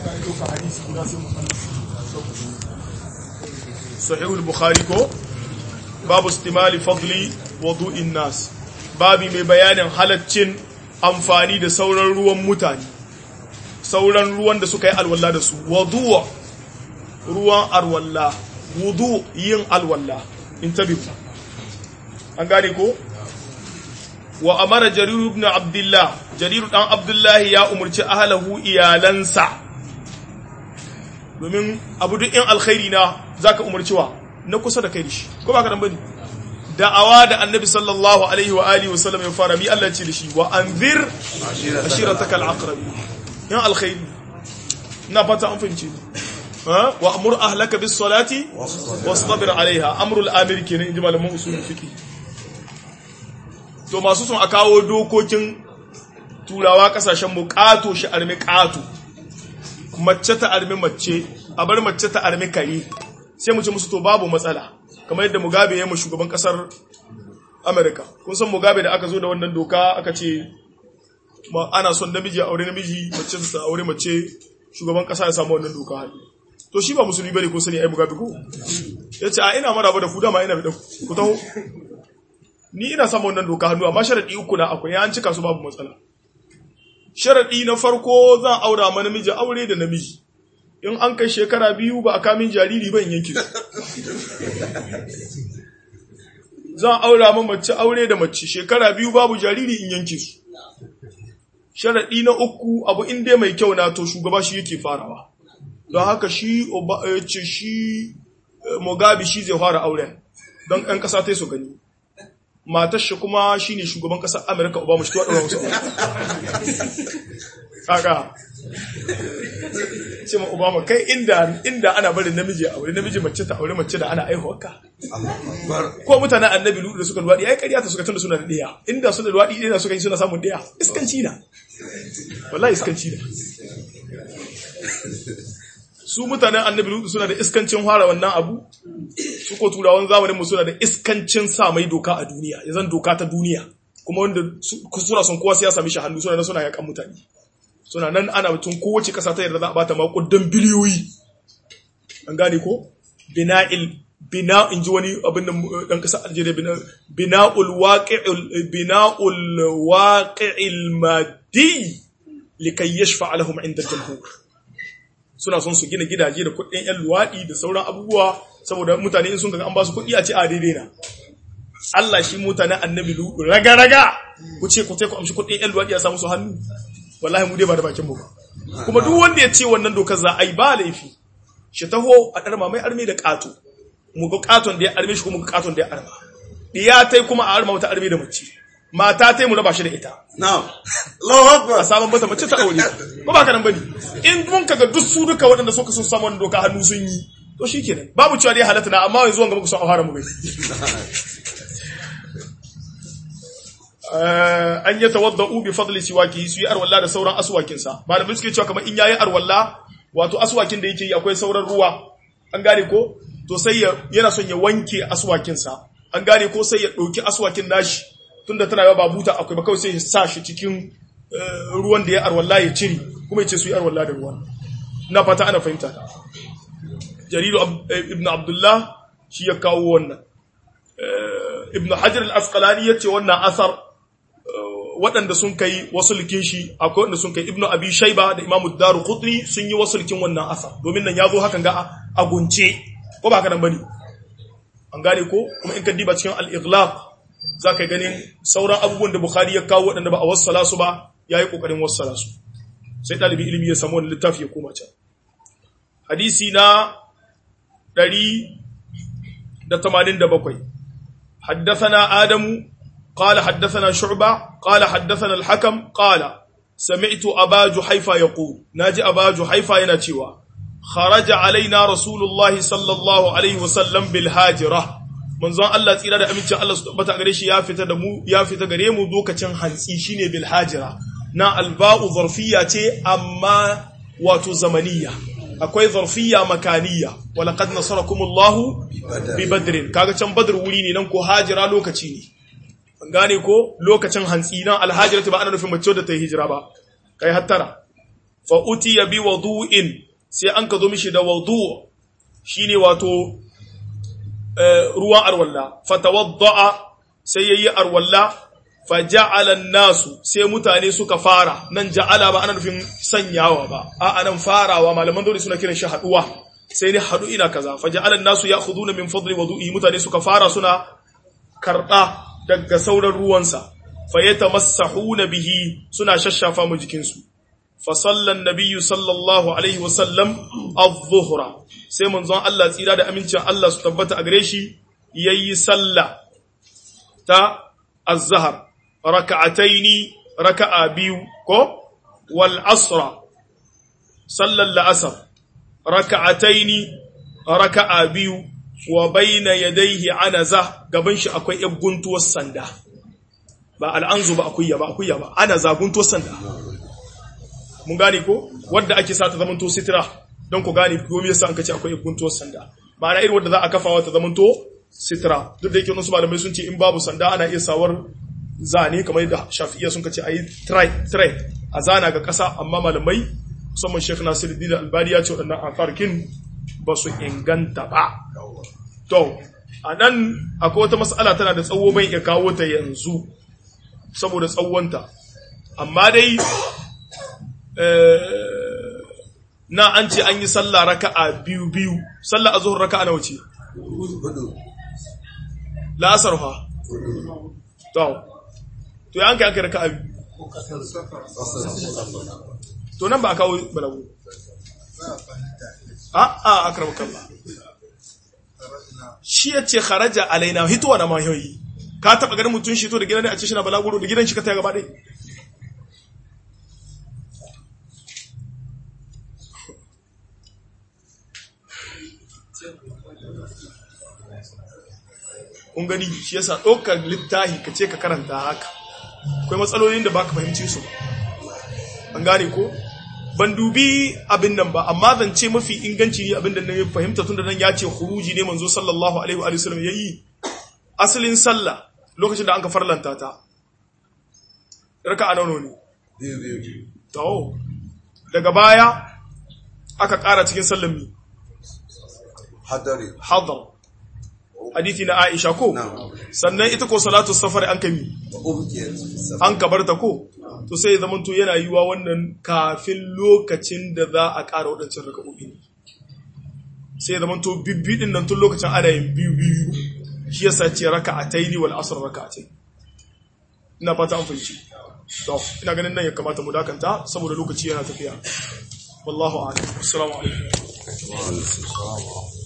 sahihul bukhari ko babu istimali fadli wudu'in nas babi mai bayanin halaccin amfani da sauran ruwan mutane sauran ruwan da suka yi alwala da su wudu'a ruwan alwala wudu yin alwala intabihu an gane ko wa amara jariru ibn abdullah jariru dan abdullahi ya umarci ahlahu iyalansa domin abu duk in alkhairi na zaka umarci wa na kusa da kai shi ko baka dan bane da'awa da annabi sallallahu alaihi wa alihi wa sallam ya fara mi Allah ce da shi wa anzir ashirataka al-aqrabi in alkhairi na fata an fahimce wa amur ahlaka bis salati wastabir alaiha amrul amir kenan inji malaman usul fiqh to masu sun a kawo dokokin turawa kasashen mu kato shi armi kato mace ta armi mace a bar mace ta armi kare sai mu ce musu to babu matsala kamar yadda mugabe ya mu shugaban kasar america kun san mugabe da aka zo da wannan doka aka ce ana son namiji a aure namiji mace ta aure mace shugaban kasa ya samu wannan doka hannu to shi ba musulmi bane ko sani ai mugabe ko yace a ina maraba da ku dama ina da ku taho ni ina samun wannan doka hannu amma sharadi uku na akwai an cika su babu matsala sharadi na farko zan aura ma namiji aure da namiji in an kai shekara biyu ba a kamin jariri ban yanke su zan aura ma mace aure da mace shekara biyu babu jariri in yanke su sharadi na uku abu in dai mai kyau na to shugaba shi yake farawa don haka shi ce shi mugabe shi zai fara auren don ɗan ƙasa ta su gani matar shi kuma shine shugaban kasar Amerika Obama shi tuwa musu kaka ce ma Obama kai inda inda ana barin namiji aure namiji mace ta aure mace da ana aihuwarka ko mutanen annabi lutu da suka luwaɗi ai ƙarya ta suka tunda suna da ɗaya inda suna luwaɗi ɗaya suka yi suna samun ɗaya iskanci na wallahi iskanci na su mutanen annabi lutu suna da iskancin fara wannan abu su ko turawan zamanin mu suna da iskancin sa mai doka a duniya ya zan doka ta duniya kuma wanda suna son kowa sai ya sami shi hannu suna nan suna yakan mutane suna nan ana mutum kowace kasa ta yarda za a bata makudan biliyoyi an gane ko bina'il bina in ji wani abin da dan kasa Algeria bina bina'ul waqi'ul bina'ul waqi'il madi likay yashfa lahum 'inda al-jumhur suna son su gina gidaje da kuɗin 'yan luwaɗi da sauran abubuwa saboda mutane in sun ga an ba su kuɗi a ce a daidai na Allah shi mutanen annabi ludu raga-raga ku ce ku ku amshi kuɗin 'yan luwaɗi a samu su hannu wallahi mu dai ba da bakin mu kuma duk wanda ya ce wannan dokar za a yi ba laifi shi taho a ɗarma mai arme da ƙato mu ga ƙaton da ya arme shi kuma ga ƙaton da ya arma ɗiya ta kuma a arma wata arme da mace mata ta mu raba shi da ita. Na'am. Allahu Akbar. A sabon mata mace ta aure. Ko ba ka nan bane. In mun kaga duk su duka waɗanda suka sun samu doka hannu sun yi. To shikenan. Babu cewa dai halatta na amma yanzu wanga muku son a fara mu bai. an yi tawadda'u bi fadli siwaki su yi arwalla da sauran aswakin sa. Malamai suke cewa kamar in yayi arwalla wato aswakin da yake yi akwai sauran ruwa. An gane ko? To sai yana son ya wanke aswakin sa. An gane ko sai ya ɗauki aswakin nashi tunda tana yawa ba buta akwai ba kawai sai ya sa shi cikin ruwan da ya arwalla ya ciri kuma ya ce su yi arwalla da ruwan na fata ana fahimta ta jaridu ibn abdullah shi ya kawo wannan ibn hajar al-asqalani ya ce wannan asar waɗanda sun kai wasulkin shi akwai wanda sun kai ibn abi shaiba da imamu daru qutni sun yi wasulkin wannan asar domin nan ya zo hakan ga a gunce ko ba haka nan bane an gane ko kuma in ka diba cikin al-ighlaq za ka ganin sauran abubuwan da Bukhari ya kawo waɗanda ba a wassala su ba ya yi ƙoƙarin wassala su sai ɗalibin ilimi ya samu wani littafi ya koma can hadisi na 187 حدثنا آدم قال حدثنا شعبة قال حدثنا الحكم قال سمعت أبا جحيفة يقول ناجي أبا جحيفة ينتوى خرج علينا رسول الله صلى الله عليه وسلم بالهاجرة manzon Allah tsira da amincin Allah su tabbata gare shi ya fita da mu ya fita gare mu lokacin hantsi shine bil hajira na alba'u zarfiyya ce amma wato zamaniya akwai zarfiyya makaniya wa laqad nasarakumullahu bi badrin kaga can badr wuri ne nan ko hajira lokaci ne an gane ko lokacin hantsi nan alhajiratu ba ana nufin mace da ta yi hijira ba kai hattara fa utiya bi wudu'in sai an ka zo mishi da wudu shine wato ruwan arwalla fatawadda'a sai yayi arwalla faja'ala nasu sai mutane suka fara nan ja'ala ba ana nufin sanyawa ba a anan farawa malaman dole suna kiran shi haduwa sai ne hadu ina kaza faja'ala nasu ya'khuduna min fadli wudu'i mutane suka fara suna karba daga sauran ruwansa fayatamassahuna bihi suna shashafa mu jikinsu fa sallan nabiyyu sallallahu alaihi wa sallam adh-dhuhra sai manzon Allah tsira da amincin Allah su tabbata a gare shi yayi sallah ta az-zahr raka'ataini raka'a biyu ko wal asra sallan la'asar raka'ataini raka'a biyu wa bayna yadayhi anaza gaban shi akwai yar guntuwar sanda ba al'anzu ba akuya ba akuya ba anaza guntuwar sanda mun gane ko wanda ake sa ta zamanto sitira don ku gane ko me yasa an kace akwai guntuwar sanda ma'ana irin wanda za a kafawa ta zamanto sitira duk da yake wasu malamai sun ce in babu sanda ana iya sawar zane kamar yadda shafi'iyya sun kace ayi try try a zana ga kasa amma malamai musamman Sheikh Nasiruddin Albani ya ce waɗannan afarkin ba su inganta ba to anan akwai wata mas'ala tana da tsawo bai iya kawo ta yanzu saboda tsawonta amma dai na an ce an yi sallah raka'a biyu biyu sallah azhur raka'a nawa ce la'asar fa to to ya an kai aka raka'a biyu to nan ba a kawo balagu a a akram kallah shi ya ce kharaja alaina hituwa na mahiyoyi ka taba ganin mutum shi to da gidan ne a ce shi na balaguro da gidan shi ka ta gaba ɗaya kun gani shi yasa ɗaukar littahi ka ce ka karanta haka akwai matsalolin da ba ka fahimci su an gane ko ban dubi abin nan ba amma zance mafi inganci ne abin da na fahimta tun da nan ya ce huruji ne manzo sallallahu alaihi wa sallam ya yi asalin sallah lokacin da an ka farlanta ta raka a nono ne to daga baya aka ƙara cikin sallan mi hadari hadar hadithi na Aisha ko sannan ita ko salatu safar an kami an kabarta ko to sai zaman to yana yiwa wannan kafin lokacin da za a ƙara waɗancan raka'o'i ne sai zaman to bibbi din nan tun lokacin ana yin biyu biyu shi yasa ce raka'ataini wal asr raka'atai ina fata an fahimci to ina ganin nan ya kamata mu dakanta saboda lokaci yana tafiya wallahu a'lam assalamu alaikum